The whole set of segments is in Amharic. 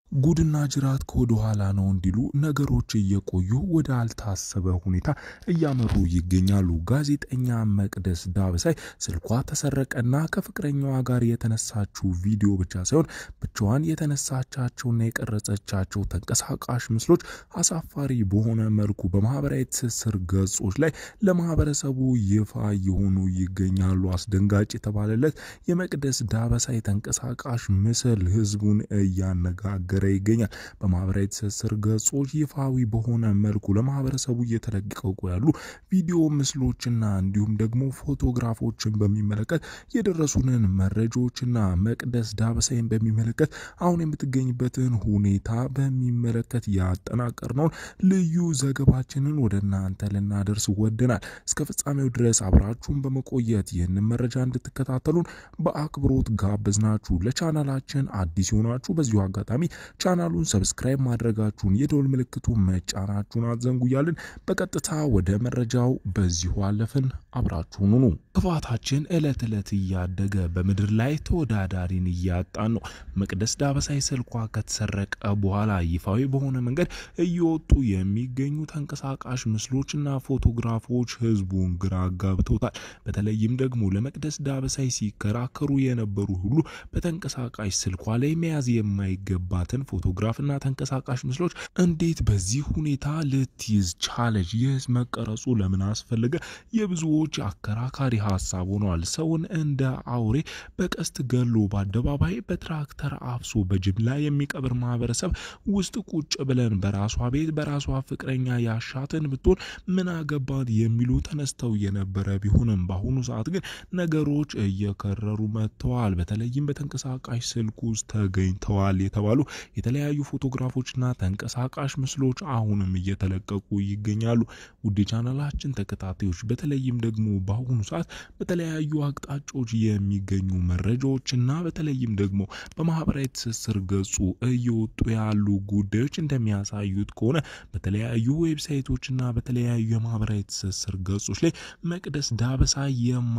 ጉድና ጅራት ከወደ ኋላ ነው እንዲሉ ነገሮች እየቆዩ ወደ አልታሰበ ሁኔታ እያመሩ ይገኛሉ። ጋዜጠኛ መቅደስ ዳበሳይ ስልኳ ተሰረቀና ከፍቅረኛዋ ጋር የተነሳችው ቪዲዮ ብቻ ሳይሆን ብቻዋን የተነሳቻቸውና የቀረጸቻቸው ተንቀሳቃሽ ምስሎች አሳፋሪ በሆነ መልኩ በማህበራዊ ትስስር ገጾች ላይ ለማህበረሰቡ ይፋ የሆኑ ይገኛሉ። አስደንጋጭ የተባለለት የመቅደስ ዳበሳይ ተንቀሳቃሽ ምስል ህዝቡን እያነጋገረ ይገኛል። በማህበራዊ ትስስር ገጾች ይፋዊ በሆነ መልኩ ለማህበረሰቡ እየተለቀቁ ያሉ ቪዲዮ ምስሎችና እንዲሁም ደግሞ ፎቶግራፎችን በሚመለከት የደረሱንን መረጃዎችና መቅደስ ዳበሳይን በሚመለከት አሁን የምትገኝበትን ሁኔታ በሚመለከት ያጠናቀርነውን ልዩ ዘገባችንን ወደ እናንተ ልናደርስ ወደናል። እስከ ፍጻሜው ድረስ አብራችሁን በመቆየት ይህንን መረጃ እንድትከታተሉን በአክብሮት ጋበዝናችሁ። ለቻናላችን አዲስ የሆናችሁ በዚሁ አጋጣሚ ቻናሉን ሰብስክራይብ ማድረጋችሁን የደወል ምልክቱ መጫናችሁን አትዘንጉ እያልን በቀጥታ ወደ መረጃው በዚሁ አለፍን። አብራችሁን ሁኑ። ክፋታችን ዕለት ዕለት እያደገ በምድር ላይ ተወዳዳሪን እያጣን ነው። መቅደስ ዳበሳይ ስልኳ ከተሰረቀ በኋላ ይፋዊ በሆነ መንገድ እየወጡ የሚገኙ ተንቀሳቃሽ ምስሎችና ፎቶግራፎች ህዝቡን ግራ አጋብተውታል። በተለይም ደግሞ ለመቅደስ ዳበሳይ ሲከራከሩ የነበሩ ሁሉ በተንቀሳቃሽ ስልኳ ላይ መያዝ የማይገባትን ፎቶግራፍና ተንቀሳቃሽ ምስሎች እንዴት በዚህ ሁኔታ ልትይዝ ቻለች? ይህ መቀረጹ ለምን አስፈለገ? የብዙዎች አከራካሪ ሀሳብ ሆነዋል። ሰውን እንደ አውሬ በቀስት ገሎ በአደባባይ በትራክተር አፍሶ በጅምላ የሚቀብር ማህበረሰብ ውስጥ ቁጭ ብለን በራሷ ቤት በራሷ ፍቅረኛ ያሻትን ብትሆን ምን አገባን የሚሉ ተነስተው የነበረ ቢሆንም በአሁኑ ሰዓት ግን ነገሮች እየከረሩ መጥተዋል። በተለይም በተንቀሳቃሽ ስልክ ውስጥ ተገኝተዋል የተባሉ የተለያዩ ፎቶግራፎችና ተንቀሳቃሽ ምስሎች አሁንም እየተለቀቁ ይገኛሉ። ውድ ቻናላችን ተከታታዮች በተለይም ደግሞ በአሁኑ ሰዓት በተለያዩ አቅጣጫዎች የሚገኙ መረጃዎችና በተለይም ደግሞ በማህበራዊ ትስስር ገጹ እየወጡ ያሉ ጉዳዮች እንደሚያሳዩት ከሆነ በተለያዩ ዌብሳይቶችና በተለያዩ የማህበራዊ ትስስር ገጾች ላይ መቅደስ ዳበሳይ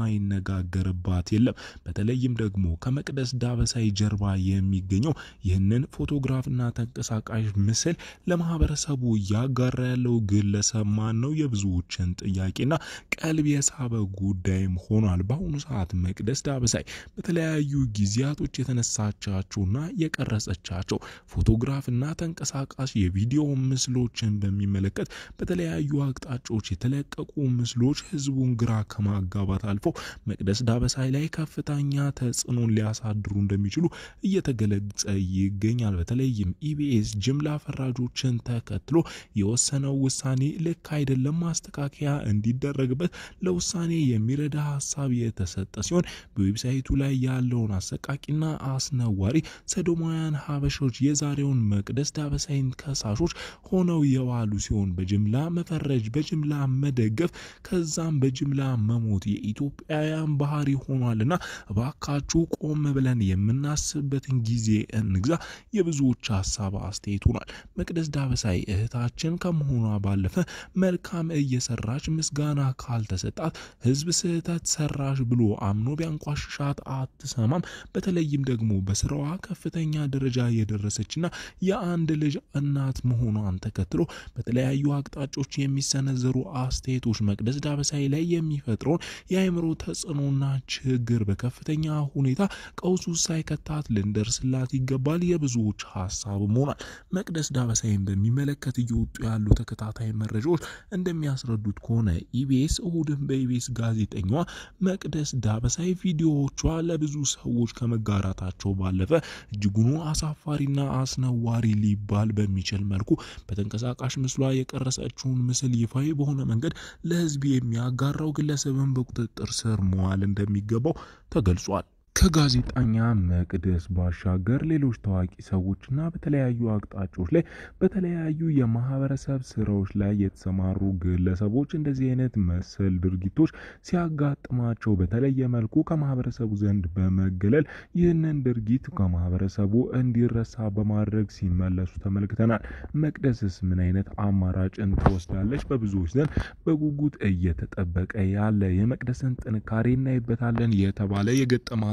የማይነጋገርባት የለም። በተለይም ደግሞ ከመቅደስ ዳበሳይ ጀርባ የሚገኘው ይህንን ፎቶግራፍና ተንቀሳቃሽ ምስል ለማህበረሰቡ እያጋራ ያለው ግለሰብ ማን ነው? የብዙዎችን ጥያቄና ቀልብ የሳበ ጉዳይም ሆኗል። በአሁኑ ሰዓት መቅደስ ዳበሳይ በተለያዩ ጊዜያቶች የተነሳቻቸውና የቀረጸቻቸው ፎቶግራፍና ተንቀሳቃሽ የቪዲዮ ምስሎችን በሚመለከት በተለያዩ አቅጣጫዎች የተለቀቁ ምስሎች ህዝቡን ግራ ከማጋባት አልፎ መቅደስ ዳበሳይ ላይ ከፍተኛ ተጽዕኖን ሊያሳድሩ እንደሚችሉ እየተገለጸ ይገኛል። በተለይም ኢቢኤስ ጅምላ ፈራጆችን ተከትሎ የወሰነው ውሳኔ ልክ አይደለም፣ ማስተካከያ እንዲደረግበት ለውሳኔ የሚረዳ ሀሳብ የተሰጠ ሲሆን በዌብሳይቱ ላይ ያለውን አሰቃቂና አስነዋሪ ሰዶማውያን ሀበሾች የዛሬውን መቅደስ ዳበሳይን ከሳሾች ሆነው የዋሉ ሲሆን በጅምላ መፈረጅ፣ በጅምላ መደገፍ፣ ከዛም በጅምላ መሞት የኢትዮጵያውያን ባህሪ ሆኗልና እባካችሁ ቆም ብለን የምናስብበትን ጊዜ እንግዛ የብዙዎች ሀሳብ አስተያየት ሆኗል። መቅደስ ዳበሳይ እህታችን ከመሆኗ ባለፈ መልካም እየሰራች ምስጋና ካልተሰጣት ህዝብ ስህተት ሰራሽ ብሎ አምኖ ቢያንቋሽሻት አትሰማም። በተለይም ደግሞ በስራዋ ከፍተኛ ደረጃ የደረሰችና የአንድ ልጅ እናት መሆኗን ተከትሎ በተለያዩ አቅጣጫዎች የሚሰነዘሩ አስተያየቶች መቅደስ ዳበሳይ ላይ የሚፈጥረውን የአእምሮ ተጽዕኖና ችግር በከፍተኛ ሁኔታ ቀውሱ ሳይከታት ልንደርስላት ይገባል የብዙዎች ሀሳብም ሆኗል። መቅደስ ዳበሳይን በሚመለከት እየወጡ ያሉ ተከታታይ መረጃዎች እንደሚያስረዱት ከሆነ ኢቢኤስ እሁድን በኢቢኤስ ጋዜጠኛዋ መቅደስ ዳበሳይ ቪዲዮዎቿ ለብዙ ሰዎች ከመጋራታቸው ባለፈ እጅጉኑ አሳፋሪና አስነዋሪ ሊባል በሚችል መልኩ በተንቀሳቃሽ ምስሏ የቀረጸችውን ምስል ይፋዊ በሆነ መንገድ ለህዝብ የሚያጋራው ግለሰብን በቁጥጥር ስር መዋል እንደሚገባው ተገልጿል። ከጋዜጠኛ መቅደስ ባሻገር ሌሎች ታዋቂ ሰዎችና በተለያዩ አቅጣጫዎች ላይ በተለያዩ የማህበረሰብ ስራዎች ላይ የተሰማሩ ግለሰቦች እንደዚህ አይነት መሰል ድርጊቶች ሲያጋጥማቸው በተለየ መልኩ ከማህበረሰቡ ዘንድ በመገለል ይህንን ድርጊት ከማህበረሰቡ እንዲረሳ በማድረግ ሲመለሱ ተመልክተናል። መቅደስስ ምን አይነት አማራጭን ትወስዳለች? በብዙዎች ዘንድ በጉጉት እየተጠበቀ ያለ የመቅደስን ጥንካሬ እናይበታለን የተባለ የገጠማት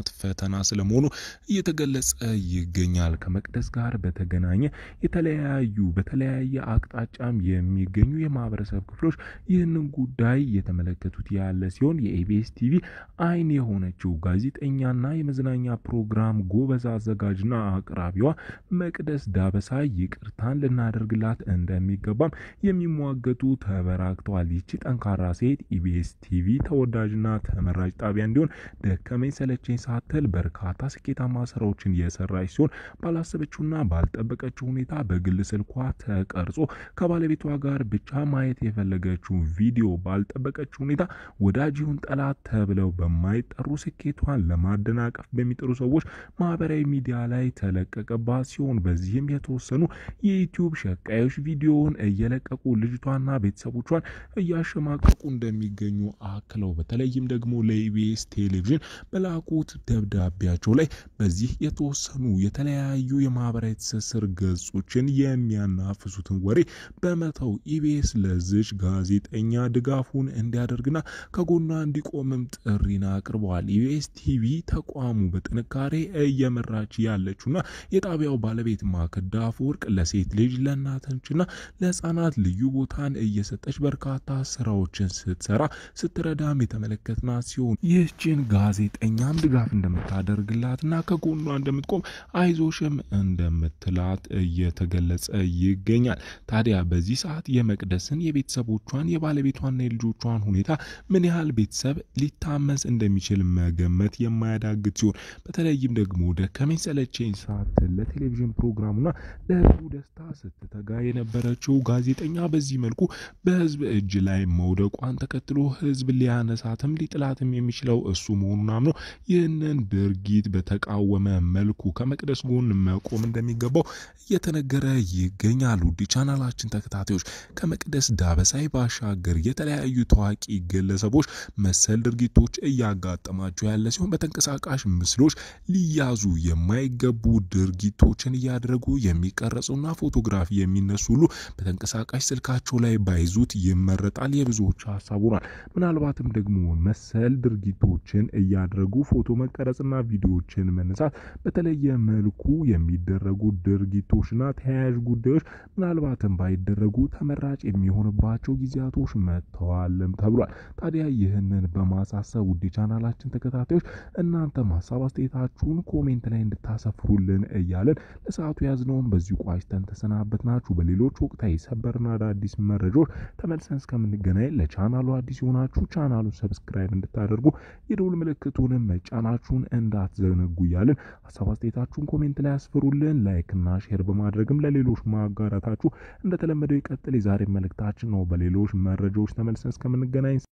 የጽናት ፈተና ስለመሆኑ እየተገለጸ ይገኛል። ከመቅደስ ጋር በተገናኘ የተለያዩ በተለያየ አቅጣጫም የሚገኙ የማህበረሰብ ክፍሎች ይህንን ጉዳይ እየተመለከቱት ያለ ሲሆን የኢቢኤስ ቲቪ አይን የሆነችው ጋዜጠኛና የመዝናኛ ፕሮግራም ጎበዝ አዘጋጅና አቅራቢዋ መቅደስ ዳበሳ ይቅርታን ልናደርግላት እንደሚገባም የሚሟገቱ ተበራክተዋል። ይቺ ጠንካራ ሴት ኢቢኤስ ቲቪ ተወዳጅና ተመራጭ ጣቢያ እንዲሆን ደከመኝ ሰለቸኝ ሳትል በርካታ ስኬታማ ስራዎችን የሰራች ሲሆን ባላሰበችውና ባልጠበቀችው ሁኔታ በግል ስልኳ ተቀርጾ ከባለቤቷ ጋር ብቻ ማየት የፈለገችው ቪዲዮ ባልጠበቀችው ሁኔታ ወዳጅ ይሁን ጠላት ተብለው በማይጠሩ ስኬቷን ለማደናቀፍ በሚጥሩ ሰዎች ማህበራዊ ሚዲያ ላይ ተለቀቀባት ሲሆን በዚህም የተወሰኑ የዩቲዩብ ሸቃዮች ቪዲዮውን እየለቀቁ ልጅቷና ቤተሰቦቿን እያሸማቀቁ እንደሚገኙ አክለው በተለይም ደግሞ ለኢቢኤስ ቴሌቪዥን በላኩት ደብዳቤያቸው ላይ በዚህ የተወሰኑ የተለያዩ የማህበራዊ ትስስር ገጾችን የሚያናፍሱትን ወሬ በመተው ኢቢኤስ ለዚች ጋዜጠኛ ድጋፉን እንዲያደርግና ከጎኗ እንዲቆምም ጥሪን አቅርበዋል። ኢቢኤስ ቲቪ ተቋሙ በጥንካሬ እየመራች ያለችውና የጣቢያው ባለቤት ማክዳ አፈወርቅ ለሴት ልጅ ለእናቶችና ለሕፃናት ልዩ ቦታን እየሰጠች በርካታ ስራዎችን ስትሰራ ስትረዳም የተመለከትናት ሲሆን ይህችን ጋዜጠኛም ድጋፍ እንደምታደርግላትና ከጎኗ እንደምትቆም አይዞሽም እንደምትላት እየተገለጸ ይገኛል። ታዲያ በዚህ ሰዓት የመቅደስን የቤተሰቦቿን የባለቤቷና የልጆቿን ሁኔታ ምን ያህል ቤተሰብ ሊታመስ እንደሚችል መገመት የማያዳግት ሲሆን በተለይም ደግሞ ደከመኝ ሰለቸኝ ሳትል ለቴሌቪዥን ፕሮግራሙና ለህዝቡ ደስታ ስትተጋ የነበረችው ጋዜጠኛ በዚህ መልኩ በህዝብ እጅ ላይ መውደቋን ተከትሎ ህዝብ ሊያነሳትም ሊጥላትም የሚችለው እሱ መሆኑን አምኖ ይህንን ድርጊት በተቃወመ መልኩ ከመቅደስ ጎን መቆም እንደሚገባው እየተነገረ ይገኛል። ውድ ቻናላችን ተከታታዮች ከመቅደስ ዳበሳይ ባሻገር የተለያዩ ታዋቂ ግለሰቦች መሰል ድርጊቶች እያጋጠማቸው ያለ ሲሆን በተንቀሳቃሽ ምስሎች ሊያዙ የማይገቡ ድርጊቶችን እያደረጉ የሚቀረጹና ፎቶግራፊ የሚነሱ ሁሉ በተንቀሳቃሽ ስልካቸው ላይ ባይዙት ይመረጣል የብዙዎች ሀሳብ ሆኗል። ምናልባትም ደግሞ መሰል ድርጊቶችን እያደረጉ ፎቶ መቀረጽና ቪዲዮዎችን መነሳት በተለየ መልኩ የሚደረጉ ድርጊቶችና ተያያዥ ጉዳዮች ምናልባትም ባይደረጉ ተመራጭ የሚሆንባቸው ጊዜያቶች መጥተዋልም ተብሏል። ታዲያ ይህንን በማሳሰብ ውድ ቻናላችን ተከታታዮች እናንተም ሀሳብ አስተያየታችሁን ኮሜንት ላይ እንድታሰፍሩልን እያለን ለሰዓቱ ያዝነውን በዚሁ ቋጭተን ተሰናበት ናችሁ። በሌሎች ወቅታዊ ሰበርና አዳዲስ መረጃዎች ተመልሰን እስከምንገናኝ ለቻናሉ አዲስ የሆናችሁ ቻናሉን ሰብስክራይብ እንድታደርጉ የደውል ምልክቱንም መጫናችሁን እንዳትዘነጉ እያልን ሀሳብ አስተያየታችሁን ኮሜንት ላይ ያስፍሩልን። ላይክና ሼር በማድረግም ለሌሎች ማጋራታችሁ እንደተለመደው ይቀጥል። የዛሬ መልእክታችን ነው። በሌሎች መረጃዎች ተመልሰን እስከምንገናኝ